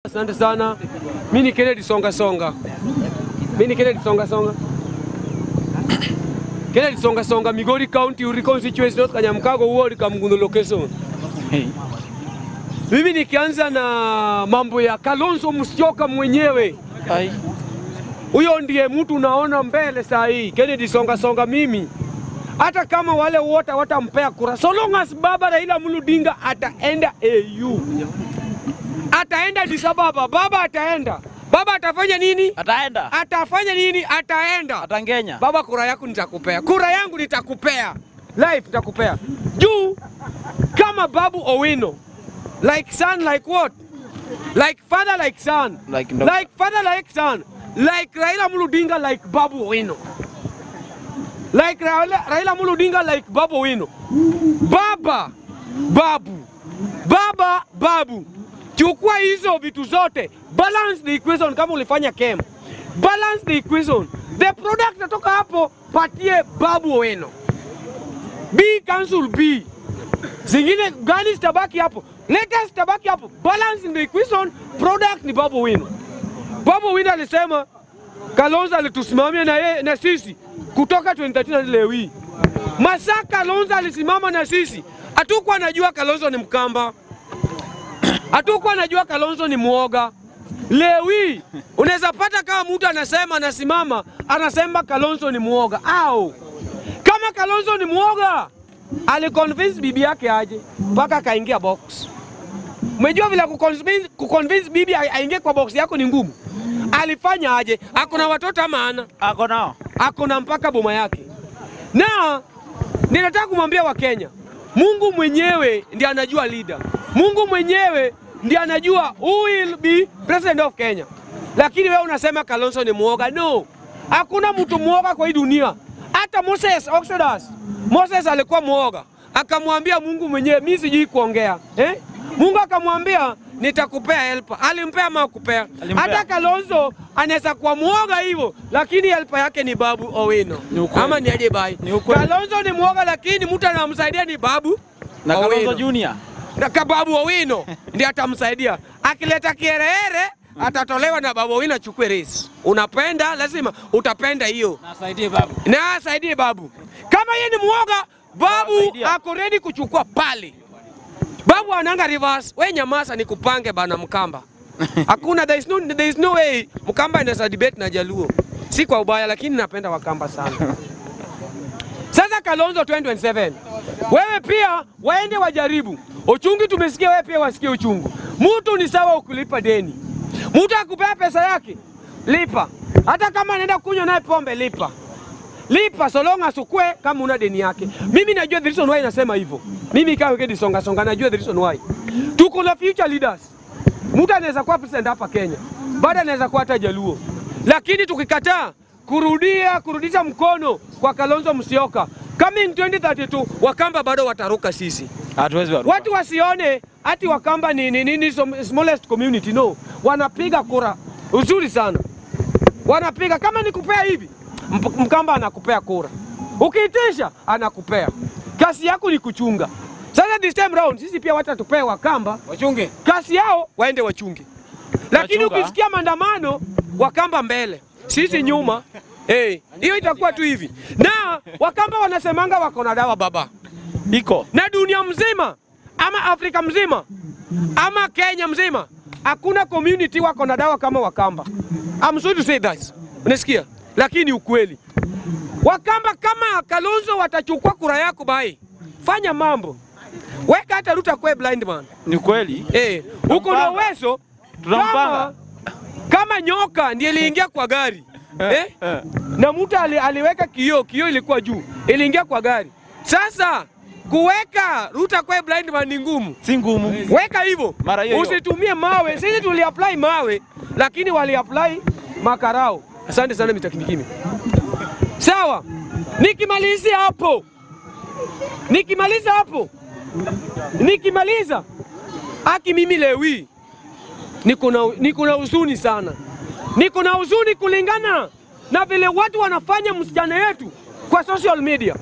Asante sana. Mimi ni Kennedy Songa Songa. Mimi ni Kennedy Songa Songa. Kennedy Songa Songa, Migori County, Uri constituency, North Kanyamkago, ward Kamgundu location. Mimi nikianza na mambo ya Kalonzo Musyoka mwenyewe. Ai. Huyo ndiye mtu unaona mbele saa hii, Kennedy Songa Songa. Mimi hata kama wale wote watampea kura, so long as baba Raila Amolo Odinga ataenda AU, ataenda Addis Ababa, baba ataenda, baba atafanya nini? Ataenda. Atafanya nini? Ataenda. Atangenya. Baba, kura yako nitakupea, kura yangu nitakupea, life nitakupea juu kama Babu Owino, like son like what, like father like son, Like no- like father like son, like Raila Amolo Odinga like Babu Owino, like Raila, Raila Amolo Odinga like Babu Owino. Baba, babu, baba, babu, chukua hizo vitu zote, balance the equation kama ulifanya kem, balance the equation, the product natoka hapo, patie Babu Owino. B cancel B, zingine gani zitabaki hapo, latest zitabaki hapo, balance in the equation, product ni Babu Owino. Babu Owino alisema Kalonzo alitusimamia na, yeye na sisi kutoka 2013 hadi leo hii. Masaa Kalonzo alisimama na sisi, hatukuwa najua Kalonzo ni Mkamba, hatukuwa najua Kalonzo ni mwoga. Leo hii unaweza pata kama mtu anasema anasimama anasema Kalonzo ni mwoga, au kama Kalonzo ni mwoga aliconvince bibi yake aje mpaka akaingia box. Umejua vile kuconvince, kuconvince bibi a- aingie kwa box yako ni ngumu. Alifanya aje? Akona watoto ama ana? Ako nao. Akona mpaka boma yake. Na ninataka kumwambia Wakenya, Mungu mwenyewe ndiye anajua leader. Mungu mwenyewe ndiye anajua who will be president of Kenya. Lakini wewe unasema Kalonzo ni mwoga. No, hakuna mtu mwoga kwa hii dunia. Hata Moses Exodus, Moses alikuwa mwoga, akamwambia Mungu mwenyewe, mimi sijui kuongea eh? Mungu akamwambia nitakupea helper. Alimpea ama hakupea? Alimpea. Hata Kalonzo anaweza kuwa mwoga hivyo, lakini helper yake ni Babu Owino Ni ukweli. ama ni aje bai? Ni ukweli. Kalonzo ni mwoga, lakini mtu anamsaidia ni Babu Na Owino. Kalonzo Junior. Na ka Babu Owino ndiye atamsaidia. Akileta kiherehere atatolewa na Babu Owino achukue rais. Unapenda lazima utapenda hiyo Nasaidie babu. na asaidie Babu. Kama yeye ni mwoga, Babu Awasaidia. ako ready kuchukua pale. Babu ananga reverse, we nyamasa ni kupange bana Mkamba. Hakuna, there is no, there is no way Mkamba anaweza debate na Jaluo. Si kwa ubaya, lakini napenda Wakamba sana. Sasa Kalonzo 2027 wewe pia waende wajaribu uchungu. Tumesikia wewe pia wasikie uchungu. Mtu ni sawa ukulipa deni, mtu akupea pesa yake lipa, hata kama anaenda kunywa naye pombe lipa lipa so long as ukue kama una deni yake. Mimi najua the reason why nasema hivyo. Mimi kama Kennedy Songa Songa najua the reason why. Tuko na future leaders. Mtu anaweza kuwa president hapa Kenya, baada anaweza kuwa hata Jaluo, lakini tukikataa kurudia kurudisha mkono kwa Kalonzo Musyoka coming 2032 Wakamba bado wataruka sisi. Hatuwezi waruka. Watu wasione ati Wakamba ni, ni, ni, ni som- smallest community no, wanapiga kura uzuri sana, wanapiga kama ni kupea hivi, Mp- Mkamba anakupea kura, ukiitisha anakupea. Kazi yako ni kuchunga. Sasa this time round sisi pia watatupea Wakamba Wachunge. kazi yao waende wachunge, lakini Wachunga. ukisikia maandamano Wakamba mbele, sisi nyuma eh, hiyo itakuwa tu hivi. Na Wakamba wanasemanga wako na dawa baba Iko. na dunia mzima ama Afrika mzima ama Kenya mzima hakuna community wako na dawa kama Wakamba. I'm sorry to say that. Unasikia? Lakini ukweli. Wakamba kama Kalonzo watachukua kura yako bai. Fanya mambo. Weka hata Ruto kwe blind man. Ni kweli. Eh, uko na uwezo Tunampanga. kama, kama nyoka ndiye iliingia kwa gari. Eh? Eh. na mtu ali, aliweka kioo, kioo ilikuwa juu, iliingia kwa gari. Sasa kuweka Ruto kwa blind man ni ngumu, Si ngumu. weka hivyo, Mara hiyo hiyo. usitumie mawe. Sisi tuliapply mawe, lakini waliapply makarao. Asante sana mitakimikimi. Sawa, nikimalizia hapo, nikimaliza hapo, nikimaliza aki mimi lewi niko na niko na huzuni sana, niko na huzuni kulingana na vile watu wanafanya msichana yetu kwa social media,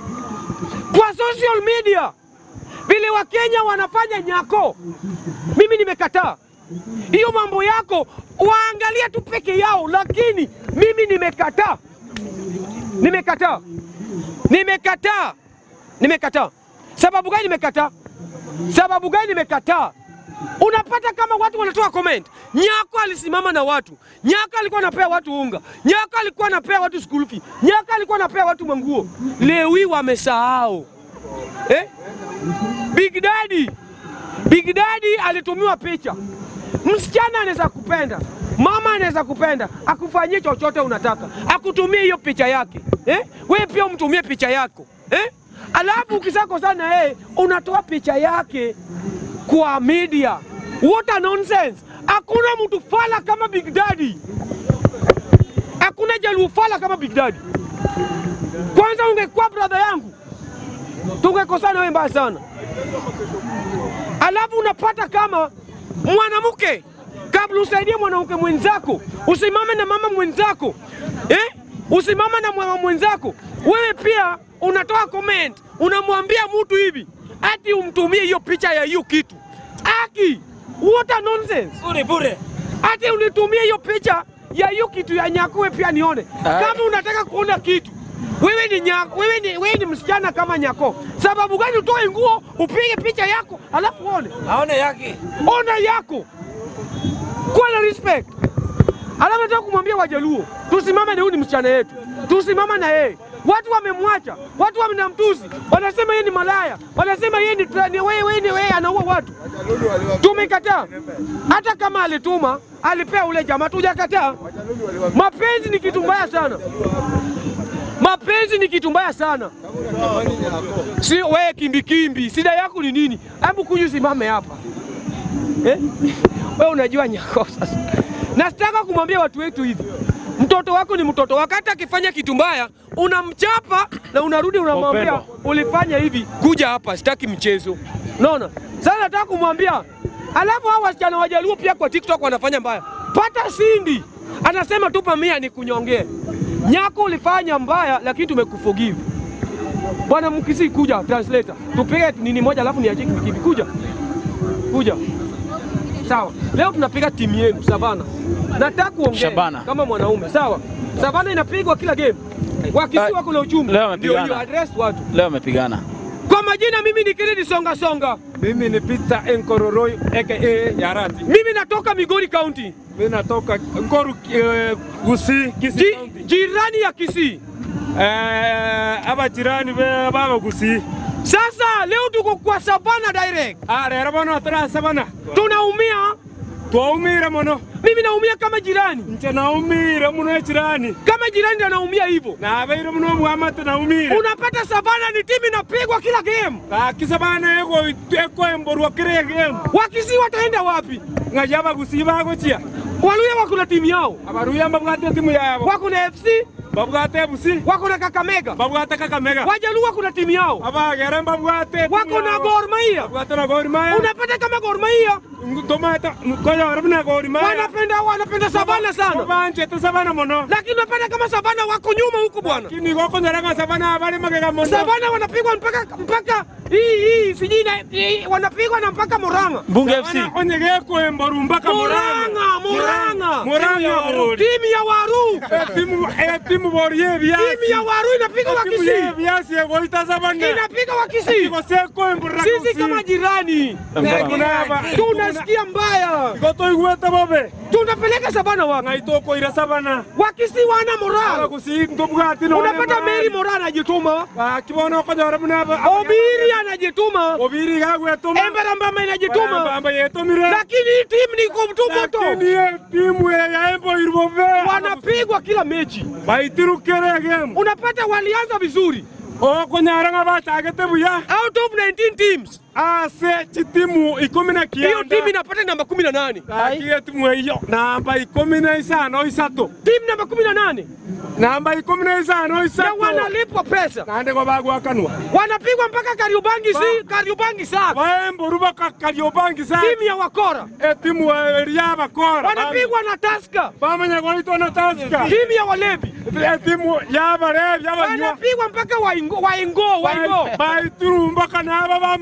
kwa social media vile Wakenya wanafanya nyako. Mimi nimekataa hiyo mambo yako waangalia tu peke yao, lakini mimi nimekataa, nimekataa, nimekataa, nimekataa. Sababu gani nimekataa? Sababu gani nimekataa? Unapata kama watu wanatoa comment, Nyako alisimama na watu, Nyako alikuwa anapea watu unga, Nyako alikuwa anapea watu school fee, Nyako alikuwa anapea watu manguo. Leo hii wamesahau eh? Big Daddy, Big Daddy alitumiwa picha. Msichana anaweza kupenda, mama anaweza kupenda, akufanyie chochote unataka, akutumie hiyo picha yake eh? Wewe pia umtumie picha yako eh? Alafu ukisakosana na yeye unatoa picha yake kwa media. What a nonsense! Hakuna mtu fala kama Big Daddy, hakuna jaluo fala kama Big Daddy. Kwanza ungekuwa brother yangu, tungekosana wewe mbaya sana. Alafu unapata kama mwanamke, kabla usaidie mwanamke mwenzako, usimame na mama mwenzako eh? Usimame na mama mwenzako, wewe pia unatoa comment, unamwambia mtu hivi ati umtumie hiyo picha ya hiyo kitu aki. What a nonsense! Bure bure. Ati unitumie hiyo picha ya hiyo kitu ya nyakuwe pia nione. Kama unataka kuona kitu wewe ni nyako, wewe ni, wewe ni msichana kama nyako. Sababu gani utoe nguo upige picha yako alafu uone? Aone yake. Ona yako, kuwa na respect. Alafu nataka kumwambia Wajaluo, tusimame na huyu ni msichana yetu, tusimama na yeye. Watu wamemwacha, watu wamenamtusi, wanasema yeye ni malaya, wanasema yeye ni tra- ni wewe, wewe ni wewe, anaua watu. Tumekataa. Hata kama alituma alipea ule jamaa, tujakataa. Mapenzi ni kitu mbaya sana, mapenzi ni kitu mbaya sana. Si wewe kimbikimbi, shida yako ni nini? Hebu kuju simame hapa eh? Wewe unajua nyako sasa. Nataka kumwambia watu wetu hivi, mtoto wako ni mtoto. Wakati akifanya kitu mbaya unamchapa na unarudi unamwambia Upendo. ulifanya hivi, kuja hapa, sitaki mchezo. Unaona? Sasa nataka kumwambia, alafu hao wasichana wajaluo pia kwa TikTok wanafanya mbaya. Pata Sindi anasema tupa mia ni kunyongee. Nyako ulifanya mbaya, lakini tumekuforgive. Bwana Mkisi, kuja translator, tupige nini moja, alafu niachie kibikibi. Kuja kuja, sawa. Leo tunapiga timu yenu Savana. Nataka kuongea Shabana. kama mwanaume, sawa. Savana inapigwa kila game, wakisi Ah, wako na uchumi, leo ndio wamepigana. hiyo address watu. Leo amepigana. Kwa majina, mimi ni Kennedy Songa Songa, Mimi ni Peter Enkororoi aka Yarati. mimi natoka Migori County, Mimi natoka Ngoru eh, Gusii, Kisii Ji, County. jirani ya Kisii. Eh, aba jirani be baba Gusii. Sasa leo tuko kwa Savana direct, Ah, rero bono turasa bana. tunaumia. Twaumire muno. Mimi naumia kama jirani, Nche naumire muno jirani. kama jirani ndio anaumia hivyo. Na abaire muno mwamate naumire. Unapata Savana ni timu inapigwa kila game, Akisa bana ego eko emborwa kire game. wakisi wataenda wapi? Ngaja aba Gusii bagochia. Waluya wako na timu yao, Abaruya mbabwate timu yabo. wako na FC, Babwate Busi. wako na Kakamega, Babwate Kakamega. Wajaluo wako na timu yao, Abagere mbabwate. timu wako na yabo. Gor Mahia. Babwate na Gor Mahia. Unapata kama Gor Mahia Tomata koyo rabna Gor Mahia. wanapenda wanapenda Savana sana, Banje tu sabana mono. lakini unapata kama Savana wako nyuma huku bwana. Kini goko nyaranga sabana abali magega mono. Savana wanapigwa mpaka mpaka hii hii sijui na hii, wanapigwa na mpaka Murang'a. Bunge FC. Sabana onyege ko emboru mpaka Murang'a, Murang'a. Murang'a bori. Timu ya Waru, Eh, Timu eh timu bori ye biasi. timu ya Waru inapiga Timu ye Wakisii, biasi ye goita sabana. inapiga Wakisii. Iko seko embora. Sisi kama jirani kunaba. tunasikia mbaya, Goto igweta bobe. tunapeleka Savana wapi? Ngaito ko ira sabana. Wakisii wana Aba moral. kusi ndobwati no. Unapata Meri Moral anajituma, Ah kibono ko nyara buna ba. Obiri anajituma, Obiri gagwetoma. Embera Mbama inajituma, Amba yetomire. lakini hii timu ni kumtumoto, Lakini ye timu ya ya embo irbobe. wanapigwa kila mechi. Baitiru kere game. Unapata walianza vizuri, O konyara nga batagete buya. out of 19 teams Ase chitimu ikumi na hiyo kianda. timu inapata namba 18, Akiye timu hiyo. Namba ikumi na isano isato. timu namba 18 Namba ikumi na isano na isato. wanalipwa pesa, Nande kwa bagwa kanwa. wanapigwa mpaka Kariobangi si Kariobangi Sharks, Baembo ruba kakadiobangi sa. timu ya wakora E timu ya riaba kora. wanapigwa na Tusker, Bamanya kwa ito na taska. timu ya walevi E timu ya bare ya banywa. wanapigwa mpaka waingo waingo waingo. Baitiru mpaka na aba ba mate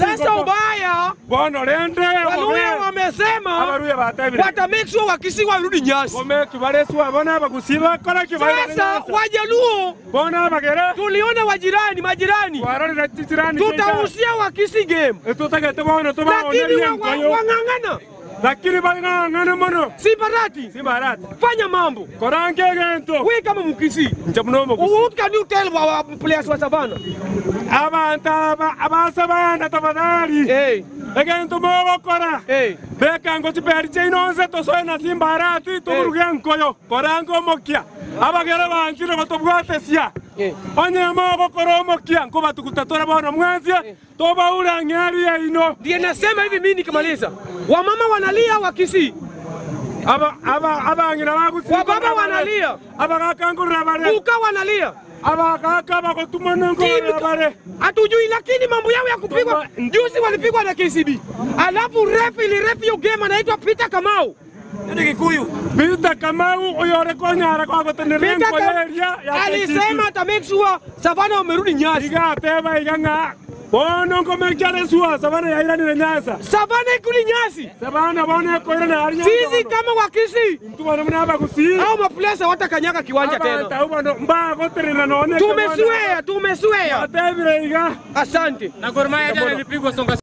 Sasa ubaya bono rende Waluya wamesema abaruya batebire wata make sure Wakisi warudi Nyasi. gome kibareswa bona abagusiba kora kibaira Sasa Wajaluo bona abagere tuliona wajirani majirani, warorera titirani tutahusia Wakisi game, tutagete bono lakini tubaoneria wa- wa- nkoyo wang'ang'ana lakini bang'ang'ana mono Simbarati, simbarati fanya mambo korange gento we kama Mkisi. nje munomo What can you tell our players wa Savana? abantu aba abasabana tafadhali Hey, egento mogokora hey. beka ngo chiperi chainonse tosoe na simbarati tuburuge nkoyo korange omokia abagere banchire batobwatesia Eh. onye mogokora omokia nko batukutatora bono mwanzie tobaura ng'ari yaino Ndiye nasema hivi mimi nikimaliza, wamama wanalia Wakisi, aba aba abang'ina bagusiba wababa wanalia, abagakangurira bare uka wanalia, abagaka bagotumana ngorera bare hatujui, lakini mambo yao ya kupigwa juzi walipigwa na KCB, alafu ref iliref hiyo game anaitwa Peter Kamau. Peter Kamau oyore konyara kwa goteneria Peter Kam- nkoyeria ya alisema ata make sure Savana wamerudi Nyasi. igateba igang'a bono nkomekere sua sabana yairanire nyasa Savana ikuli Nyasi. sabana bono ekoirana yari Sisi kama Wakisi tubona muna bagusi au maplesa watakanyaga kiwanja tena. abata bono mbagoterera none Tumeswea, tumeswea. atebire iga Asante. Na Gor Mahia jana ilipigwa songa